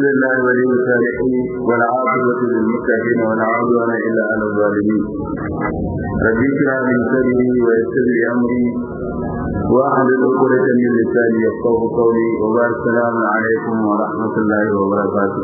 لله ولي الصالحين والعاقبة للمتقين ولا عدوان إلا على الظالمين رب اشرح لي صدري ويسر لي أمري واحلل عقدة من لساني يفقه قولي وبارك السلام عليكم ورحمة الله وبركاته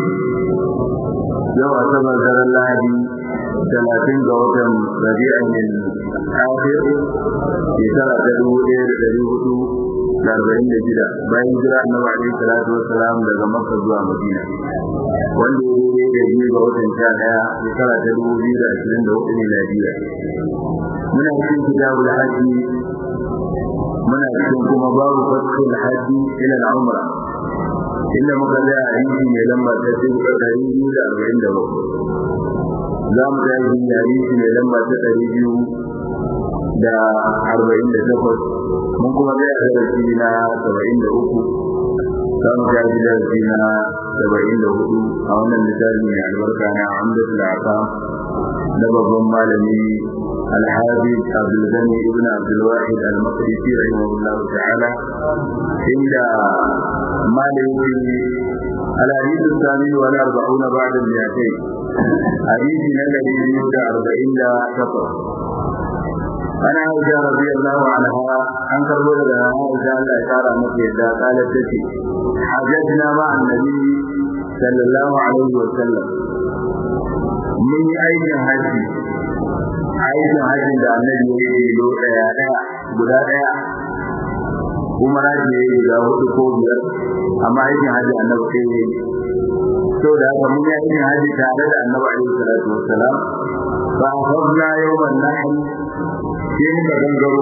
يوم أصبر دار الله talatin ga watan rabi'in akhir shekara ta dubu ɗaya da ɗari hudu da arba'in da shida bayan jira annabi alaihi salatu wassalam daga makka zuwa madina wanda ya daidai da biyu ga watan sha ɗaya shekara ta dubu biyu da ashirin da hudu miladiya muna cikin kitabul hajji muna cikin kuma babu fatkul hajji ila al-umra inda muka ga hadisi mai lamba ta dubu ɗari biyu da arba'in da bakwai za mu ga yin hadisi mai lamba ta ɗari biyu da arba'in da takwas mun kuma ga darasi na saba'in da uku za mu ga darasi na saba'in da hudu a wannan littafi mai albarka na amdatul aka na babban malami الحافظ عبد الغني ابن عبد الواحد المقدسي رحمه الله تعالى عند مالك الحديث الثاني والأربعون بعد المئتين حديث الذي يريد أربعين لا شطر أنا عائشة رضي الله عنها عن كربلاء لها عائشة أن أشار مكة قالت تشي حججنا مع النبي صلى الله عليه وسلم من أين هذه aikin hajjin da annabi ya yi lo daya daya guda daya kuma raji ya yi guda hudu ko biyar amma aikin hajji annabi sai ya yi so da haka mun yi aikin hajji tare da annabi alaihi salatu wassalam fa hafna yawman nahl sai muka gangaro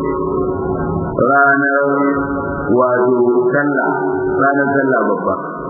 ranar wato sallah ranar sallah babba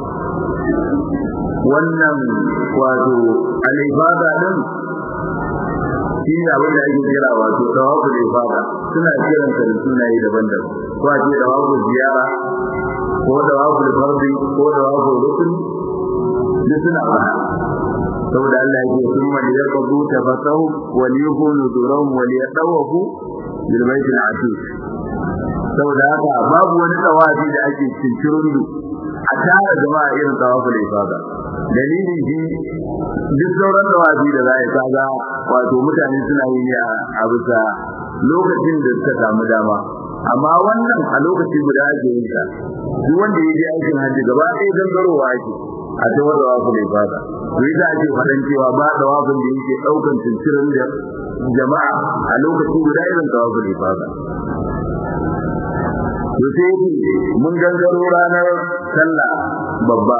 wannan wato al-ibada din shi ne abin da ake kira wato tawafu da ibada suna kiran sa da sunaye daban-daban ko a ce tawafu ziyara ko tawafu fardi ko tawafu rukun duk suna fara saboda Allah ya ce kuma da yaqbu tafasahu wal yuhunu durahum wal yatawafu bil bayt al atiq saboda haka babu wani tawafi da ake cincirundu a tara jama'a irin tawafu da ibada dalilin shi duk sauran tawafi da za a yi kaga wato mutane suna yi ne a bisa lokacin da suka samu dama amma wannan a lokaci guda ake yin sa duk wanda ya je aikin hajji gaba ɗaya gangarowa ake a ta wadda wafu da fata to yi da ake faɗan cewa ba da wafin da yake ɗaukan cincirin da jama'a a lokaci guda irin da wafu da fata to sai mun gangaro ranar sallah babba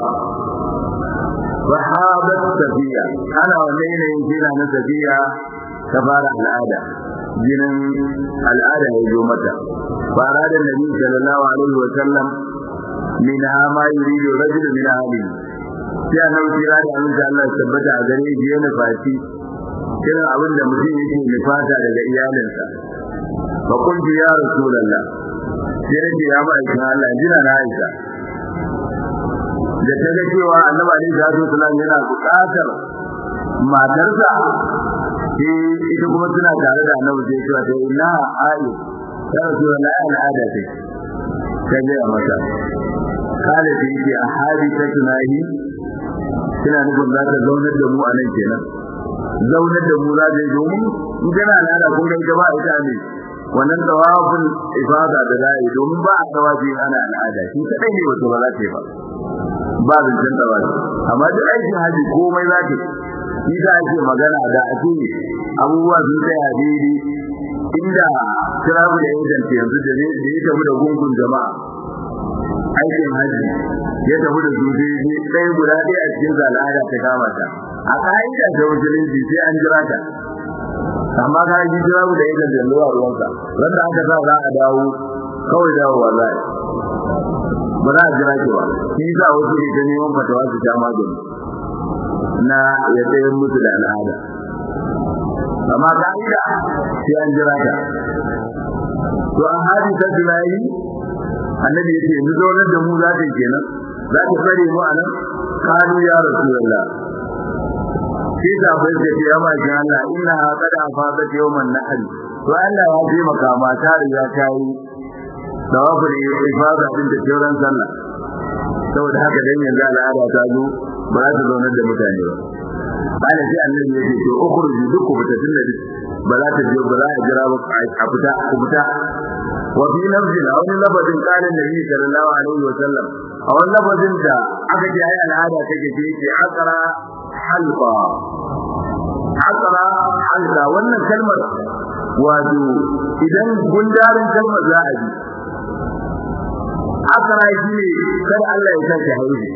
sahabat safiya ana wannan yanayin jina na safiya ta fara al'ada jinin al'ada ya zo mata fara da nabi sallallahu alaihi wa sallam min ma yuridu rajul min ahli sai annabi kira da annabi Allah tabbata a gare shi yana fati irin abin da mutum yake nufata daga iyalinsa fa kuntu ya rasulullah sai nake ya ba shi Allah jina na Aisha da ta ga cewa annabi alaihi salatu wasallam yana buƙatar matarsa sai ita kuma suna tare da annabi sai cewa ta inna ayi ya rasulullah al'ada ce ta ga mata kale ta yi a hadi ta tunahi kina nufin za ta zaunar da mu a nan kenan zaunar da mu za ta yi domin in kana al'ada kun ga ita ba ita ne wannan tawafin ifada da za yi domin ba a tawafi ana al'ada shi kadai ne wato ba za ta yi ba ba zancen tawafi amma duk aikin haji komai za ta yi da ake magana da ake abubuwa sun tsaya daidai inda kirabu da agent yanzu da ya tafi da gungun jama'a aikin haji ya tafi da su daidai ɗaya guda ɗaya a cikin al'ada ta kama ta a ka'ida ta musulunci sai an jira ta amma ka yi jira da agent da ruwa ruwanka wanda aka sa za a dawo kawai dawowa za a yi ba za a jira ki ba shi za wasu ne ta neman fatawa su sha magani na ya tsayar musu da al'ada amma ka'ida sai an jira ta to an hadi ta jirayi annabi ya ce yanzu zaunar da mu za ta kenan za ta tsare mu a nan kanu ya rasulullah sai ta bai da ya ma shi Allah inna qad afadat yawman nahl to Allah ya ji maka mata riga ta yi tawafin ifada din da sauran sallah saboda haka dan yanzu al'ada ta zo ba za ta zaunar da mutane ba bala sai annabi ya ce to ukhruju duk fitatin da ba za ta je ba za a jira ba a fita ku fita wa fi nafsi a wani lafazin kalin nabi sallallahu alaihi wa sallam a wani lafazin da aka ce ai al'ada take ce ce akara halqa akara halqa wannan kalmar wato idan gundarin kalmar za a ji akara shi ne kar Allah ya sake haihu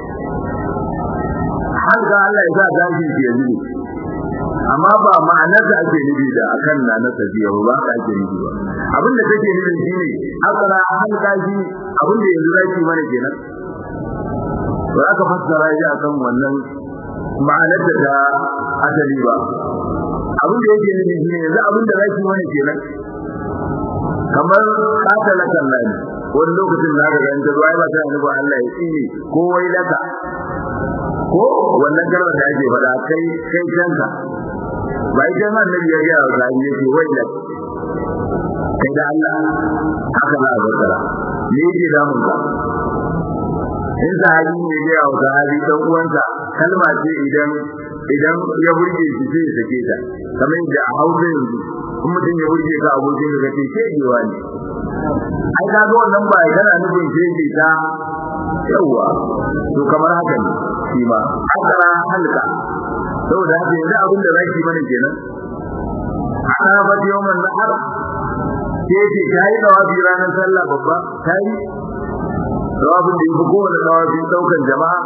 har ga Allah ya sa gashi shi yanzu amma ba ma'anar da ake nufi da akan na na tafiya ba ka ake nufi ba abin da take nufi shine akara har gashi abin da yanzu zaki mana kenan to aka fassara shi akan wannan ma'anar da ta asali ba abin da yake nufi shine yanzu abin da zaki mana kenan kamar katala kallani wani lokacin da aka ganta ruwa ba ta nufi Allah ya tsine ko wai laka ko wannan kalmar da ake faɗa kai kai kanka ba ita ma annabi ya ga wa zai yake wai laka kai da Allah haka na zakara me yake damun ka in sahabi ne ya ga wa sahabi dan uwansa kalma ce idan idan ya burge shi sai ya sake ta kamar da a hausa yanzu in mutum ya burge ka abokin ka ce shegewa ne ai ka ga wannan ba kana nufin shege ta yawa to kamar haka ne shi ma akara halka saboda haka yanzu abin da zaki mana kenan arafat yawman nahar ke ce kai dawabi ranar sallah babba kai dawabin da yake kowane dawabin daukan jama'a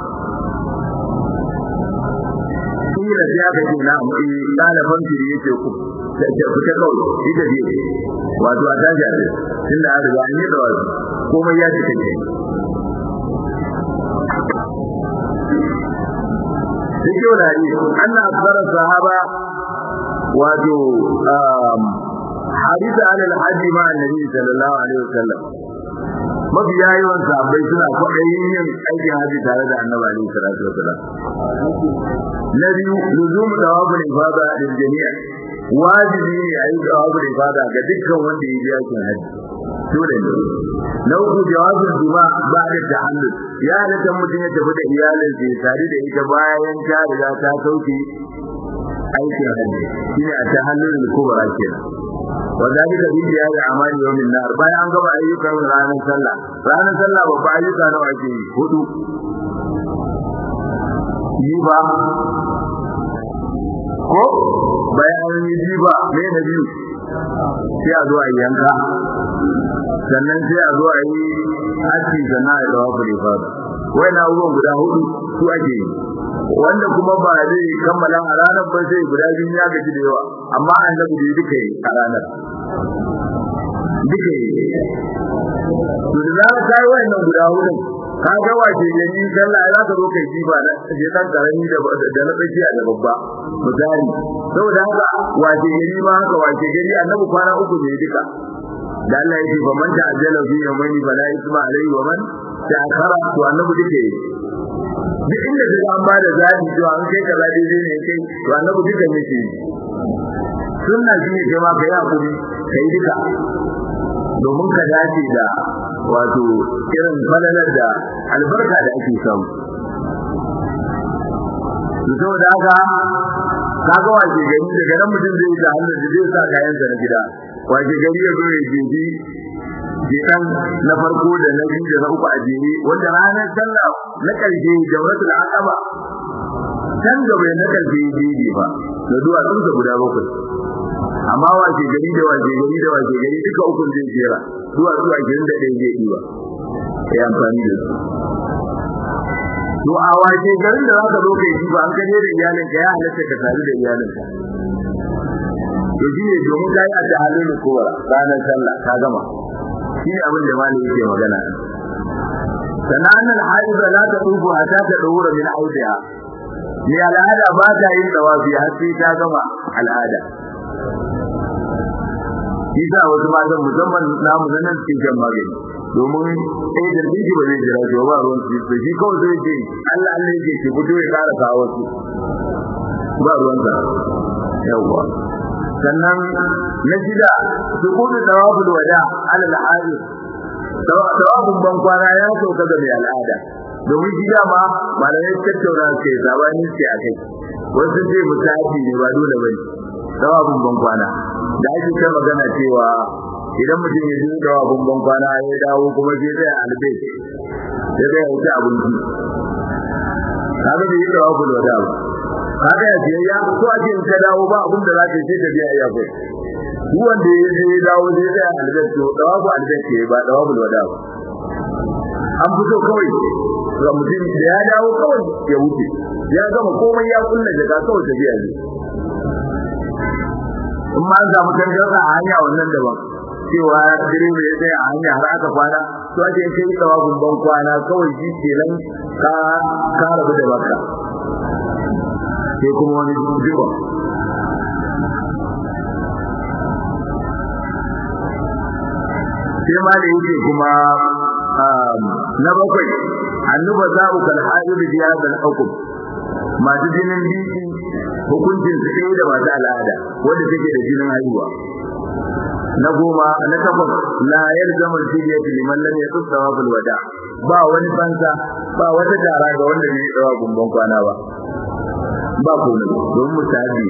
kila sai aka ce na mu ɗaliban firi yake ku fita kawai ita ce wato a tashi a ce tun da an riga an yi dawabi komai ya cika ke Dike wa dari, anna akbara sahaba wato hadisa alal haji ma annabi sallallahu alaihi wasallam mafi yawan sahabbai suna kwaɗayin yin aikin haji tare da annabi alaihi salatu wasallam na biyu luzum tawabul ibada lil jami'a wajibi ne a yi tawabul ibada ga dukkan wanda ya je aikin haji dole ne na uku jawabin juma ba da tahallul ya halatta mutum ya tafi da iyalinsa ya tare da ita bayan ta riga ta sauke aikin haji shine a tahallul kubra kenan وذلك في زيادة أعمال يوم النار bayan an gaba ayyukan ranar sallah ranar sallah babba ayyuka nawa ake yi hudu jiba ko bayan an yi jiba me na biyu sai a zo a yanka sannan sai a zo a yi haji sannan a yi dawa kuli fada wai na abubuwan guda hudu su ake yi wanda kuma ba zai kammala a ranar ba sai guda biyu ya gaji da yawa amma annabi da duka yi a ranar duka yi to da za ka yi wayannan guda hudu ka ga wace gani sallah za ka zo kai jiba na je dan karami da da na tsakiya da babba misali saboda haka wace gari ma haka wace gari annabi kwana uku ne duka da Allah ya ce fa man ta'ajjala fi yawmayni fala isma alayhi wa man ta'akhara to annabi duka yi duk inda kaga an bada zabi to an kai kaza daidai ne kai to annabi duka ne ke sunna shine kai ma kai hakuri kai duka domin ka dace da wato irin falalar da albarka da ake samu saboda haka kaga wace gari daga nan mutum zai ga hannun da zai sa kayan sa na gida wace gari ya zo ya jeji jikan na farko da na biyu da na uku a jere wanda ranar sallah na karshe jawratul aqaba can gaba na karshe jeji ba da duwatsun sa guda bakwai amma wace gari da wace gari da wace gari duka ukun zai jera duwatsu a girin da ɗaya zai ɗiba ya amfani da su to a wace garin da zaka zo kai ji ba an kaje da iyalin ka ya halatta ka tare da iyalin ka to shi ne domin kai a ta halin kowa ranar sallah ka gama shi ne abin da malami yake magana sanan al-haiza la tadubu hatta tadawura min audiha ni al'ada ba ta yin dawafi har sai ta gama al'ada Isa wasu matan musamman namu na nan cikin jan magani domin ɗaya da biki ba zai jira shi ba ruwan su to shi kawai zai ce Allah Allah yake ki fito ya ƙara kawo wasu ba ruwan sa yawwa sannan na shida su kudu tawaful wada ala al-hadir tawabin ban kwana ya sauka ga mai al'ada domin shi dama malamai tattauna ke sabani ce a kai wasu ce musafi ne ba dole bane tawabin ban kwana da ake ta magana cewa idan mutum ya je tawabin ban kwana ya dawo kuma sai zai albe sai zai wuce abinci kaga bai yi tawabin wada ba kaga ya biyayya ko a in ka dawo ba abin da za ka yi sai ka biya iya kai duk wanda ya je ya dawo sai zai albe to tawabu albe ce ba tawabul wada ba an fito kawai ga mutum da ya dawo kawai ya wuce ya gama komai ya kulle daga kawai tafiya ne in ma an samu tangarda a hanya wannan daban cewa direba ya tsaya a hanya har aka kwana to ake kai tsawa gumban kwana kawai shi kenan ka ka rabu da baka sai kuma wani jiba sai ma da yake kuma na bakwai annuba za'u kal haid bi hadha al hukm masu jinin biki hukuncin su sai da masu al'ada wanda take da jinin haihuwa na goma na takwas la yalzamu al-fidyatu liman lam yaqut thawab al-wada ba wani fansa ba wata tara ga wanda bai tsawa gumban kwana ba ba komai don mutabi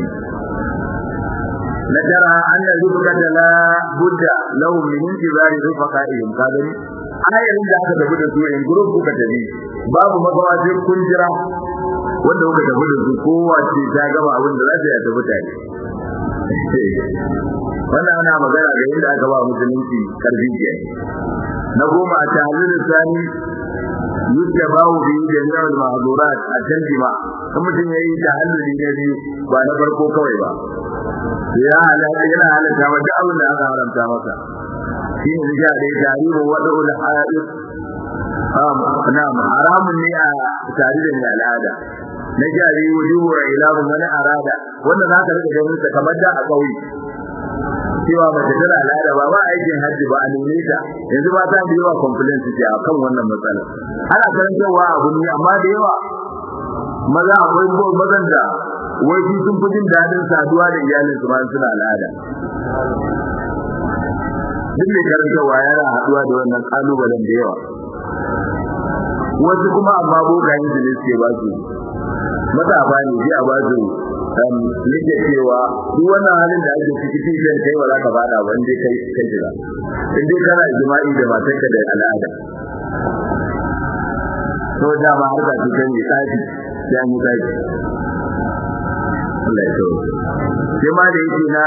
na tara anna rubata la budda lahu min intibari rufaqa'ihim kadani ayarin da aka tafi da su in group kuka tafi babu magawa sai kun jira wanda kuka tafi da su kowa ce ta gama abin da za ta yi tafi tare wannan ana magana da yadda aka ba musulunci karfi ke na goma a tahallul sani yadda bawo bi jami'ar mahdurat a can jima kan mutum yayi tahalluli na biyu ba na farko kawai ba ya halaka yana halaka wa duk abin da aka haramta masa shi ne da ya tarihi wada'ul ha'id na'am haramun ne a tare da mai al'ada na jari wujuhu ilahu man arada wanda zaka rika ganin sa kamar da a kauye cewa mace tana al'ada ba ba aikin hajji ba a nune ta yanzu ba ta da yawa complaint ce a kan wannan matsala ana karantarwa abu ne amma da yawa maza akwai mazan da wai su sun fi jin daɗin saduwa da iyalin su bayan suna al'ada duk mai karantarwa yana haɗuwa da wannan ƙalubalen da yawa wasu kuma amma bokayen su ne suke ba su matsafa ne sai a ba su nake cewa duk wannan halin da ake ciki cikin kai ba za ka fada ba indai kai kai jira in dai kana jima'i da matarka da al'ada to da ma har da cikin ne tafi sai an yi tafi Allah ya so sai ma da yake na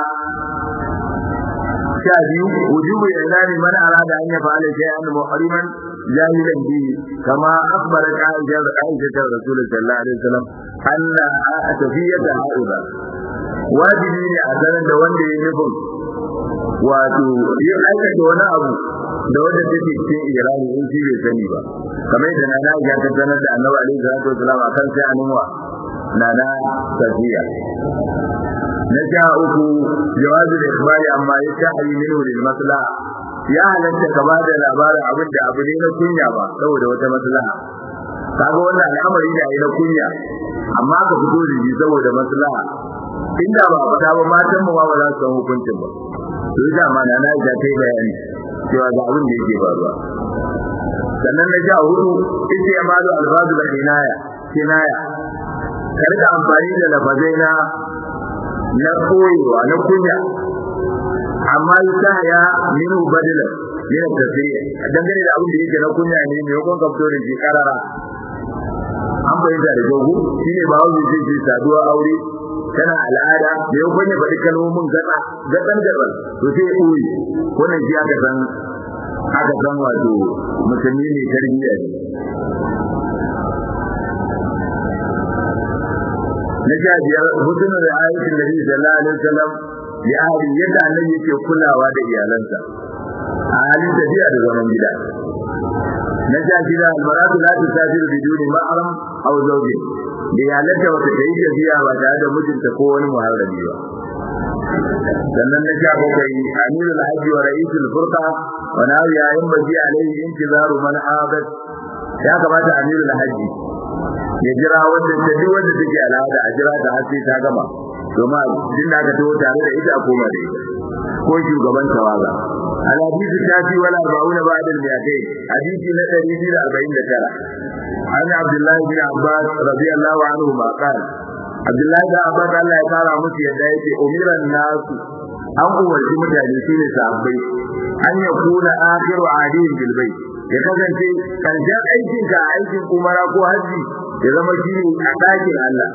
sha biyu wujubu ilani man arada an yafa'ala shay'an muhriman jahilan bi kama akhbarat Aisha Aisha Rasulullah sallallahu alaihi wasallam anna tafiyata haida wajibi ne a sanar da wanda ya nufin wato ya aikata wani abu da wanda take cikin irani in shi bai sani ba kamar yadda nana ya ta sanar da annabi alaihi salatu wasallam akan sai annuwa nana tafiya na sha uku jawazu da ikhbari amma ya shahi minhu lil maslaha ya halatta ka ba da labarin abin da abu ne na kunya ba saboda wata maslaha kaga wannan al'amari da na kunya amma ka fito da shi saboda maslaha inda ba fada ba matan mu ba ba za su san hukuncin ba to ita ma na na ga kai bayani cewa ga abin da yake faruwa sannan na sha hudu ita ya malu alfazu da kinaya kinaya ka rika amfani da lafazai na na koyewa na kunya amma yasa ya minu badala yana tafiya dangane da abin da yake na kunya ne mai yakon kafto da shi karara an bayyana da jogu shine ba wani zai ce saduwa aure tana al'ada da yakon ya faɗi kalmomin gada gadan gadan to sai ya koyi wannan shi aka san aka san wato musulmi ne tarbiyya ne na sha biyar hudun da ayatul nabi sallallahu alaihi wasallam ya ahli yadda annabi yake kulawa da iyalansa a halin tafiya da zaman gida na sha shida almaratu la tusafiru biduni ma'ram aw zawji da iyalanta wata ta yi tafiya ba tare da mijinta ko wani muharrami ba sannan na sha bakwai amirul hajji wa ra'isul furqa wa nawi yayin baji alaihi intizaru man abat ya kamata amirul hajji ya jira wanda ta duk wanda take al'ada a jira ta har sai ta gama domin din da ka taho tare da ita a koma da ita ko shugaban tawaga الحديث التاسع والأربعون بعد المئتين حديث نتري في الأربعين ذكرى عن عبد الله بن عباس رضي الله عنهما قال عبد الله بن عباس الله يقال مسي يدعي أمير الناس أن أولي متعنسين سعبي أن يكون آخر عادين بالبيت ya kasance karshen aikin ka aikin umara ko haji ya zama shi ne a ɗakin Allah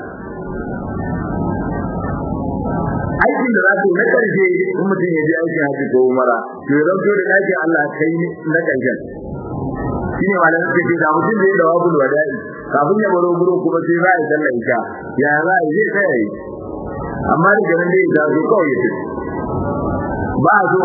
aikin da za su na ƙarshe in mutum ya je aikin haji ko umara to ya zanto da ɗakin Allah kai na ƙarshen shi ne malamin suka ce da mutum zai da wabul wada'i kafin ya baro gurin kuma sai za a yi sallar isha ya za a yi zai tsaya yi amma da ganin da ya zo kawai ya tafi ba a so